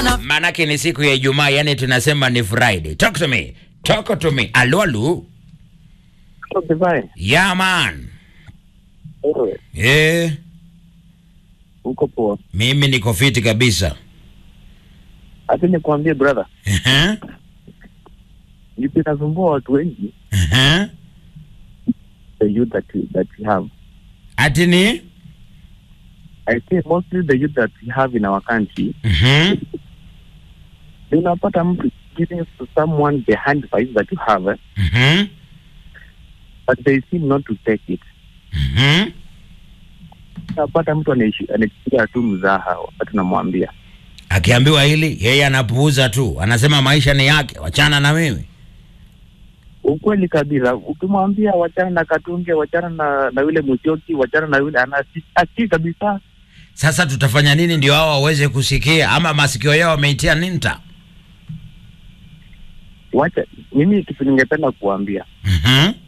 Maanake ni siku ya Ijumaa, yani tunasema ni Friday. Talk to me. Talk to me. Alo, alo. Divine, Yeah, man. wewe Eh, uko poa? mimi niko fiti kabisa. Hata nikwambie brother, Ehe. nipi nasumbua watu wengi Ehe. the youth that you, that you have. Ati ni? I say mostly the youth that we have in our country. Mhm. Unapata mtu giving to someone the handbites that you have, eh, Mhm. but they seem not to take it. Mhm. Unapata mtu anaishi- anachukulia tu mzaha wakati unamwambia Akiambiwa hili yeye anapuuza tu, anasema maisha ni yake, wachana na mimi. ukweli kabisa. Ukimwambia wachana na Katunge, wachana na na yule Musyoki, wachana na yule anasikii kabisa. Sasa tutafanya nini ndio hao waweze kusikia, ama masikio yao wameitia ninta? Wacha mimi kitu ningependa kuambia Mhm.